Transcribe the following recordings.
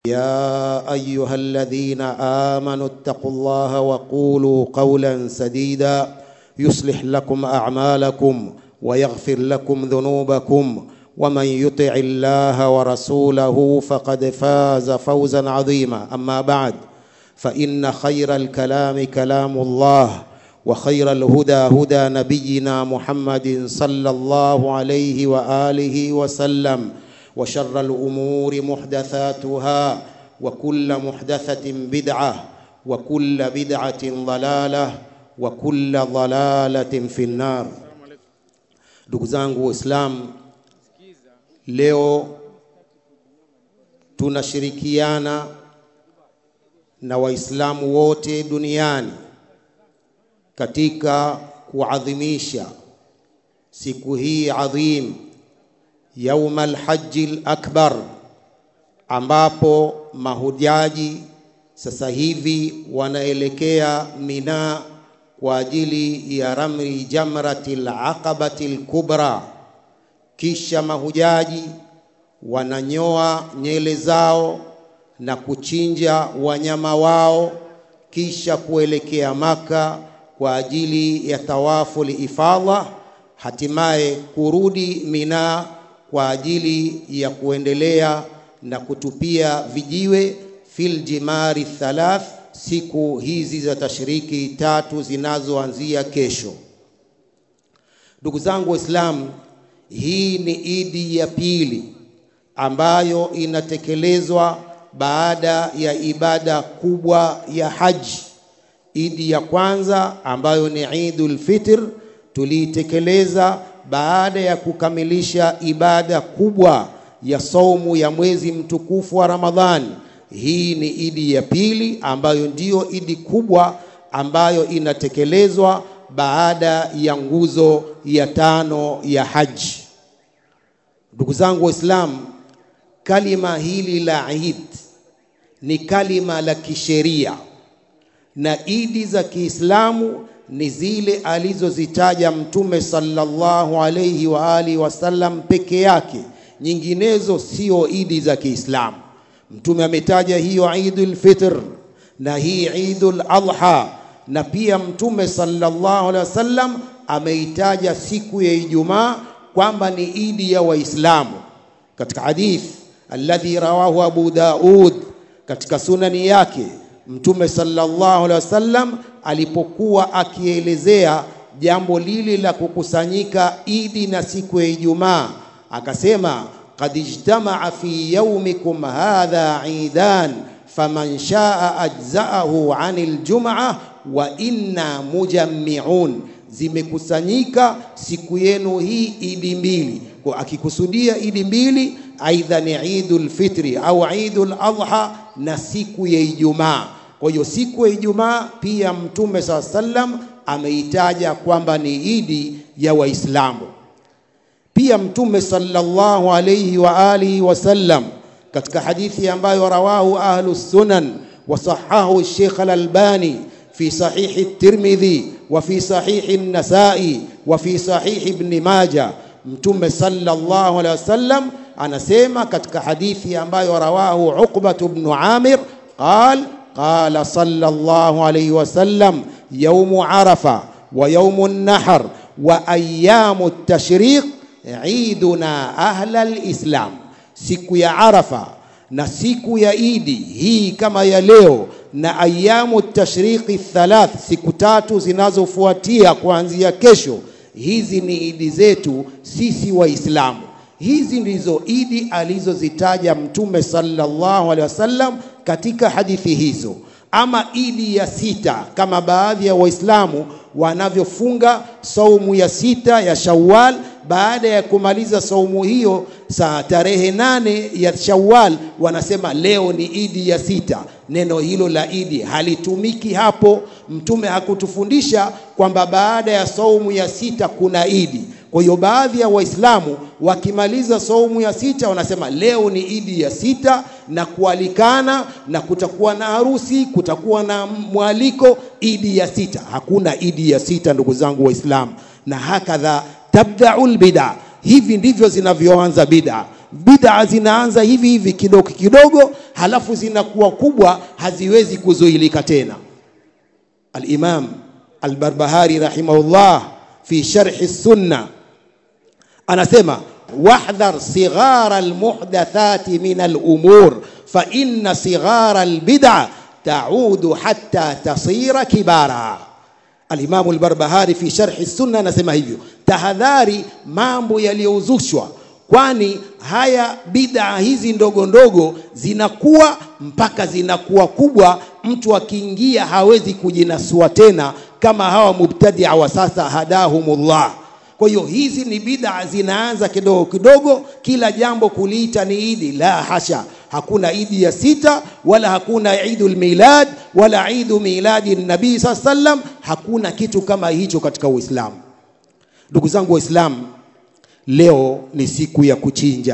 يا ايها الذين امنوا اتقوا الله وقولوا قولا سديدا يصلح لكم اعمالكم ويغفر لكم ذنوبكم ومن يطع الله ورسوله فقد فاز فوزا عظيما اما بعد فان خير الكلام كلام الله وخير الهدى هدى نبينا محمد صلى الله عليه واله وسلم وشر الامور محدثاتها وكل محدثه بدعه وكل بدعه ضلاله وكل ضلاله في النار ndugu zangu waislamu leo tunashirikiana na waislamu wote duniani katika kuadhimisha siku hii adhim yauma alhaji lakbar ambapo mahujaji sasa hivi wanaelekea Mina kwa ajili ya ramri jamrati alaqabati alkubra. Kisha mahujaji wananyoa nyele zao na kuchinja wanyama wao, kisha kuelekea Maka kwa ajili ya tawafu lifadha, hatimaye kurudi Mina kwa ajili ya kuendelea na kutupia vijiwe fil jimari thalath, siku hizi za tashriki tatu zinazoanzia kesho. Ndugu zangu Waislamu, hii ni idi ya pili ambayo inatekelezwa baada ya ibada kubwa ya haji. Idi ya kwanza ambayo ni Idul Fitr tuliitekeleza baada ya kukamilisha ibada kubwa ya saumu ya mwezi mtukufu wa Ramadhani. Hii ni idi ya pili ambayo ndiyo idi kubwa ambayo inatekelezwa baada ya nguzo ya tano ya haji. Ndugu zangu Waislamu, kalima hili la Eid ni kalima la kisheria na idi za Kiislamu ni zile alizozitaja Mtume sallallahu alayhi wa alihi wasallam peke yake, nyinginezo sio idi za Kiislamu. Mtume ametaja hiyo Idul Fitr na hii Idul Adha, na pia Mtume sallallahu alaihi wasallam ameitaja siku ya Ijumaa kwamba ni idi ya Waislamu katika hadith alladhi rawahu Abu Daud katika sunani yake Mtume sallallahu alaihi wasallam alipokuwa akielezea jambo lile la kukusanyika idi na siku ya Ijumaa akasema qad ijtamaa fi yaumikum hadha idan faman shaa ajzaahu anil jum'a wa inna mujammi'un, zimekusanyika siku yenu hii idi mbili. Kwa akikusudia idi mbili, aidha ni Idul Fitri au Idul Adha na siku ya Ijumaa. Kwa hiyo siku ya Ijumaa pia Mtume saa sallam ameitaja kwamba ni idi ya Waislamu. Pia Mtume sallallahu alayhi wa alihi wasallam katika hadithi ambayo rawahu ahlu sunan wa sahahu Sheikh al-Albani fi sahihi Tirmidhi wa fi sahihi An-Nasa'i wa fi sahihi Ibn Majah, Mtume sallallahu alayhi wasallam anasema katika hadithi ambayo rawahu Uqbah ibn Amir qal قال صلى الله عليه وسلم يوم عرفة ويوم النحر وأيام التشريق عيدنا أهل الإسلام siku ya Arafa na siku ya Idi hii kama ya leo na ayamu tashriqi thalath, siku tatu zinazofuatia kuanzia kesho, hizi ni idi zetu sisi Waislamu. Hizi ndizo idi alizozitaja Mtume sallallahu alaihi wasallam katika hadithi hizo. Ama idi ya sita, kama baadhi ya Waislamu wanavyofunga saumu ya sita ya Shawwal, baada ya kumaliza saumu hiyo saa tarehe nane ya Shawwal, wanasema leo ni idi ya sita. Neno hilo la idi halitumiki hapo. Mtume hakutufundisha kwamba baada ya saumu ya sita kuna idi. Kwa hiyo baadhi ya Waislamu wakimaliza saumu ya sita wanasema leo ni idi ya sita, na kualikana na kutakuwa na harusi, kutakuwa na mwaliko, idi ya sita. Hakuna idi ya sita, ndugu zangu Waislamu, na hakadha tabdaul bid'a, hivi ndivyo zinavyoanza bid'a. bid'a zinaanza hivi hivi kidogo kidogo halafu zinakuwa kubwa haziwezi kuzuilika tena al-imam al-barbahari rahimahullah fi sharh sunna anasema wahdhar sighara almuhdathati min alumur fa inna sighara albid'a taudu hatta tasira kibara alimamu albarbahari fi sharhi sunna anasema hivyo tahadhari mambo yaliyozushwa kwani haya bid'a hizi ndogo ndogo zinakuwa mpaka zinakuwa kubwa mtu akiingia hawezi kujinasua tena kama hawa mubtadia wa sasa hadahumullah kwa hiyo hizi ni bid'a zinaanza kidogo kidogo kila jambo kuliita ni idi la hasha hakuna idi ya sita wala hakuna idul milad wala idu miladi nabii saa sallam hakuna kitu kama hicho katika uislamu ndugu zangu waislamu leo ni siku ya kuchinja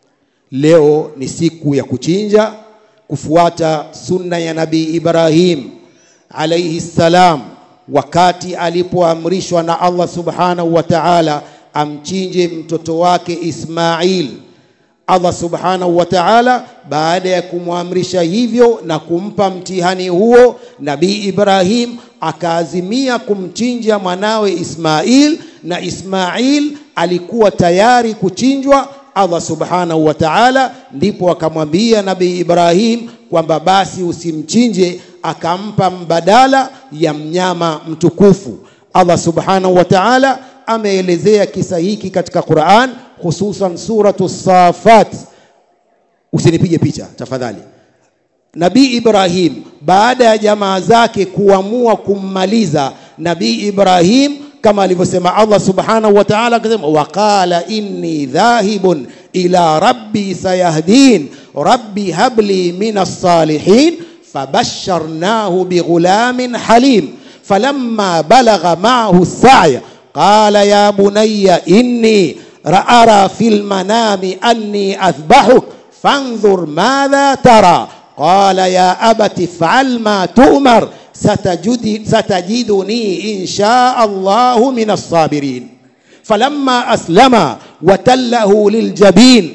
leo ni siku ya kuchinja kufuata sunna ya nabii ibrahim alaihi salam wakati alipoamrishwa na allah subhanahu wa taala amchinje mtoto wake ismail allah subhanahu wa taala baada ya kumwamrisha hivyo na kumpa mtihani huo nabii ibrahim akaazimia kumchinja mwanawe ismail na ismail alikuwa tayari kuchinjwa allah subhanahu wa taala ndipo akamwambia nabii ibrahim kwamba basi usimchinje akampa mbadala ya mnyama mtukufu allah subhanahu wa taala ameelezea kisa hiki katika quran hususan suratu safat usinipige picha tafadhali nabii ibrahim baada ya jamaa zake kuamua kummaliza nabii ibrahim kama alivyosema allah subhanahu wa taala akasema waqala inni dhahibun ila rabbi sayahdin rabbi habli min alsalihin فبشرناه بغلام حليم فلما بلغ معه السعي قال يا بني إني أرى في المنام أني أذبحك فانظر ماذا ترى قال يا أبت افعل ما تؤمر ستجد ستجدني إن شاء الله من الصابرين فلما أسلم وتله للجبين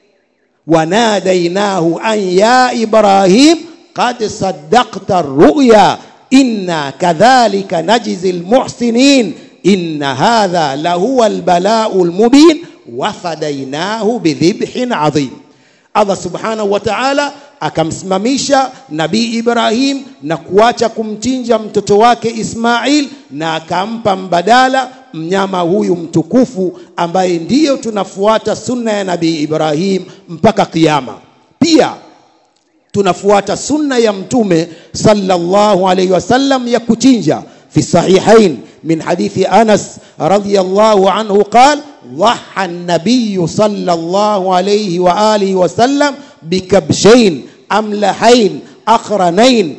وناديناه أن يا إبراهيم قد صدقت الرؤيا إنا كذلك نجزي المحسنين إن هذا لهو البلاء المبين وفديناه بذبح عظيم Allah subhanahu wa ta'ala akamsimamisha nabii Ibrahim na kuacha kumchinja mtoto wake Ismail na akampa mbadala mnyama huyu mtukufu ambaye ndiyo tunafuata sunna ya nabii Ibrahim mpaka kiyama. Pia tunafuata sunna ya mtume sallallahu alayhi wasallam ya kuchinja fi sahihain min hadithi Anas radhiyallahu anhu qala ضحى النبي صلى الله عليه وآله وسلم بكبشين أملحين أخرنين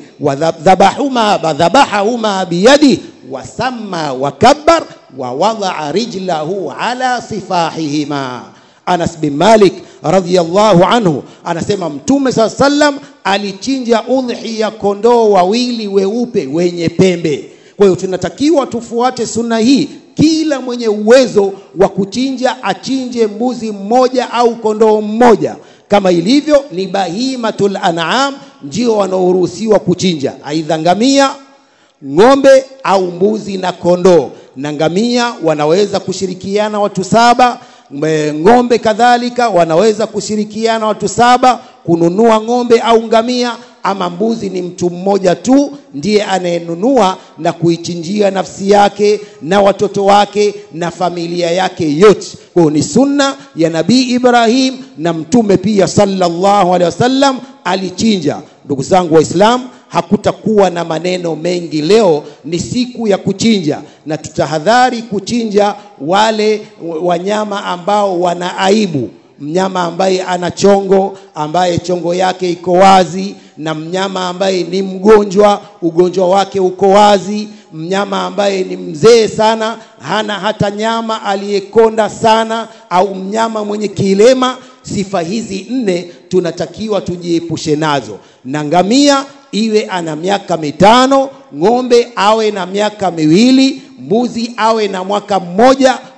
وذبحهما ذبحهما بيده وسمى وكبر ووضع رجله على صفاحهما Anas bin Malik radhiyallahu anhu anasema Mtume saa sallam alichinja udhi ya kondoo wawili weupe wenye pembe. Kwa hiyo tunatakiwa tufuate sunna hii kila mwenye uwezo wa kuchinja achinje mbuzi mmoja au kondoo mmoja kama ilivyo ni bahimatul an'am ndio wanaoruhusiwa kuchinja aidha ngamia ng'ombe au mbuzi na kondoo na ngamia wanaweza kushirikiana watu saba ng'ombe kadhalika wanaweza kushirikiana watu saba kununua ng'ombe au ngamia ama mbuzi ni mtu mmoja tu ndiye anayenunua na kuichinjia nafsi yake na watoto wake na familia yake yote kwayo ni sunna ya nabii ibrahim na mtume pia sallallahu alaihi wasallam alichinja ndugu zangu waislamu hakutakuwa na maneno mengi leo ni siku ya kuchinja na tutahadhari kuchinja wale wanyama ambao wana aibu mnyama ambaye ana chongo ambaye chongo yake iko wazi na mnyama ambaye ni mgonjwa ugonjwa wake uko wazi mnyama ambaye ni mzee sana hana hata nyama aliyekonda sana au mnyama mwenye kilema sifa hizi nne tunatakiwa tujiepushe nazo na ngamia iwe ana miaka mitano ng'ombe awe na miaka miwili mbuzi awe na mwaka mmoja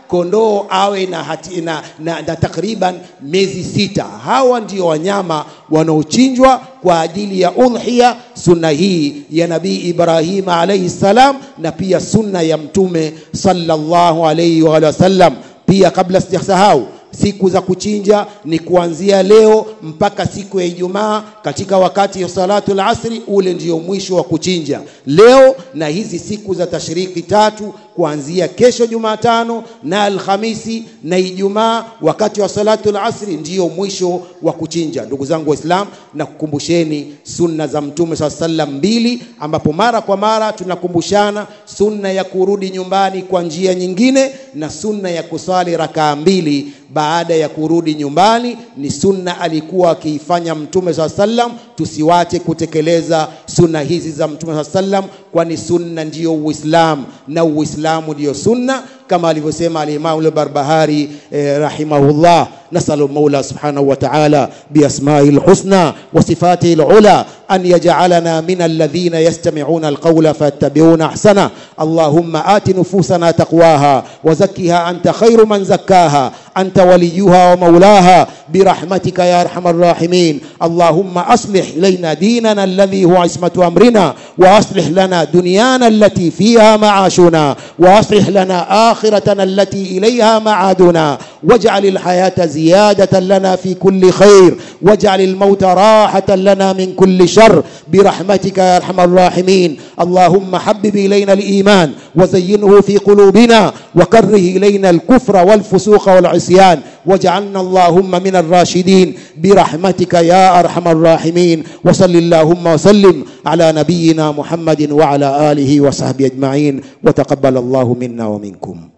kondoo awe na, hati, na, na, na takriban miezi sita. Hawa ndio wanyama wanaochinjwa kwa ajili ya udhiya, sunna hii ya Nabii Ibrahim alayhi salam, na pia sunna ya Mtume sallallahu alayhi wa sallam. Pia kabla sijasahau siku za kuchinja ni kuanzia leo mpaka siku ya Ijumaa katika wakati wa salatu al-asri, ule ndio mwisho wa kuchinja leo, na hizi siku za tashriki tatu kuanzia kesho Jumatano na Alhamisi na Ijumaa wakati wa salatu al-asri ndio mwisho wa kuchinja. Ndugu zangu Waislamu, na kukumbusheni sunna za Mtume saa sallam mbili, ambapo mara kwa mara tunakumbushana sunna ya kurudi nyumbani kwa njia nyingine na sunna ya kusali rakaa mbili baada ya kurudi nyumbani. Ni sunna alikuwa akiifanya Mtume saa sallam, tusiwache kutekeleza sunna hizi za Mtume saa sallam, kwani sunna ndiyo Uislamu na Uislamu ndiyo sunna kama alivyosema alimamu al-Barbahari eh, rahimahullah nasalu maula subhanahu wa ta'ala biasma'i al-husna wa sifatihi al-ula an yaj'alana min alladhina yastami'una al-qawla fayattabi'una ahsana allahumma ati nufusana taqwaha wa zakkiha anta khairu man zakkaha anta waliyuha wa maulaha birahmatika ya arhamar rahimin allahumma aslih ilayna dinana alladhi huwa ismatu amrina wa aslih lana dunyana allati fiha ma'ashuna wa aslih lana آخرتنا التي إليها معادنا واجعل الحياة زيادة لنا في كل خير واجعل الموت راحة لنا من كل شر برحمتك يا أرحم الراحمين اللهم حبب إلينا الإيمان وزينه في قلوبنا وكره إلينا الكفر والفسوق والعصيان واجعلنا اللهم من الراشدين برحمتك يا أرحم الراحمين وصل اللهم وسلم على نبينا محمد وعلى آله وصحبه أجمعين وتقبل الله منا ومنكم